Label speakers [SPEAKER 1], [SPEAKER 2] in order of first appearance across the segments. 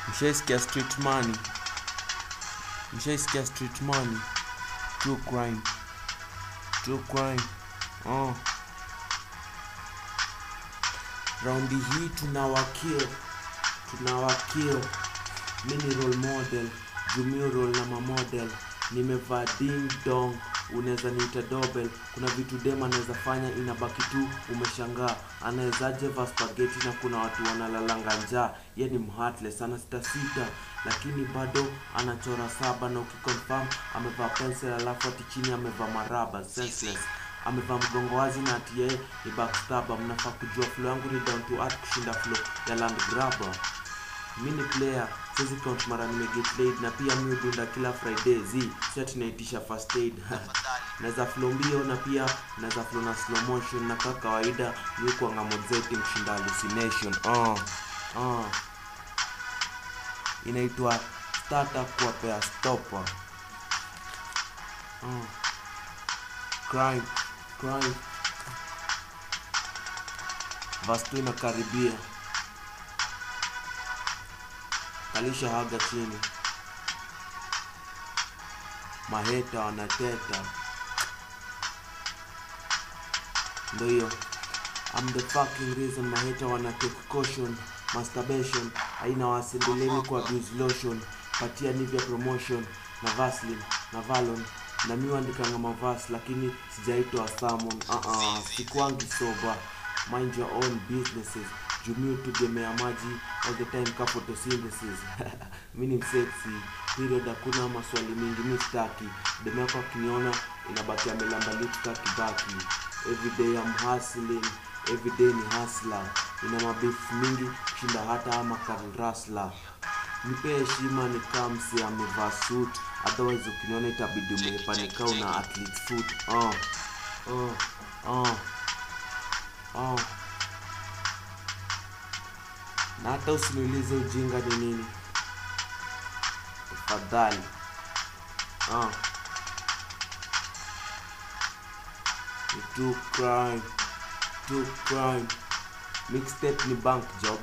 [SPEAKER 1] mshaisikia street money mshaisikia street money true crime true crime oh. raundi hii tunawakil tunawakil mi ni role model jumio role na mamodel nimevaa ding dong unaweza niita dobel kuna vitu dem anaweza fanya inabaki tu umeshangaa anawezaje va spageti na kuna watu wanalalanga njaa ye ni mheartless ana sita sita lakini bado anachora saba na ukiconfirm amevaa pencil alafu ati chini amevaa maraba senseless amevaa mgongo wazi na ati yeye ni backstabber mnafaa kujua flow yangu ni down to earth kushinda flow ya land grabber mi ni player siwezi count mara nimeget laid na pia mi hudunda kila friday z si ati naitisha first aid naweza flow mbio na pia naweza flow na slow motion na kaa kawaida mi kuanga mozeti mshinda hallucination uh, uh. inaitwa starter kuwapea stopper uh. crime crime vastu inakaribia kalisha haga chini maheta wanateta ndo hiyo I'm the fucking reason maheta wana take caution masturbation aina wasendeleni kwa abuse lotion patia nivya promotion na vaslin na valon na mi andikanga mavas lakini sijaitwa samon uh -uh, sikwangi soba mind your own businesses jumio tugemea maji all the time ka photosynthesis mi ni sexy period hakuna maswali mingi mi staki demu yako akiniona inabaki amelamba lipsta kibaki everyday am hustling everyday ni hustler ina mabeef mingi kushinda hata ama karasla nipe heshima ni kamsi amevaa suit otherwise ukiniona itabidi umepanika una athlete foot oh. Oh. Oh. Oh. na hata usiniulize ujinga ni nini tafadhali ah. ni true crime true crime mixtape ni bank job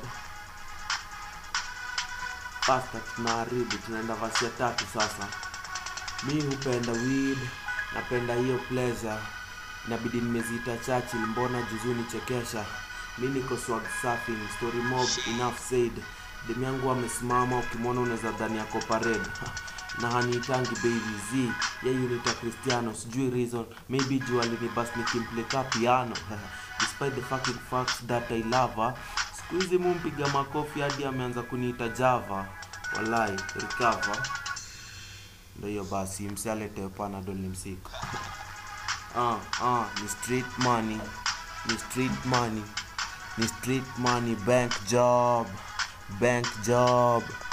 [SPEAKER 1] pasta tunaharibu tunaenda vasi ya tatu sasa mi hupenda weed napenda hiyo pleasure inabidi nimeziita chachil mbona juzu nichekesha mi niko swag surfing story mob enough said demu yangu amesimama ukimwona unaweza dhani yako parade na haniitangi baby z yeyunita cristiano sijui reason maybe juu alinibas nikimpleka piano despite the fucking fact that i love her siku hizi mumpiga makofi hadi ameanza kuniita java walai recover ndo hiyo basi msialete panadol ni msiko ah, ah, ni street money ni street money ni street money bank job bank job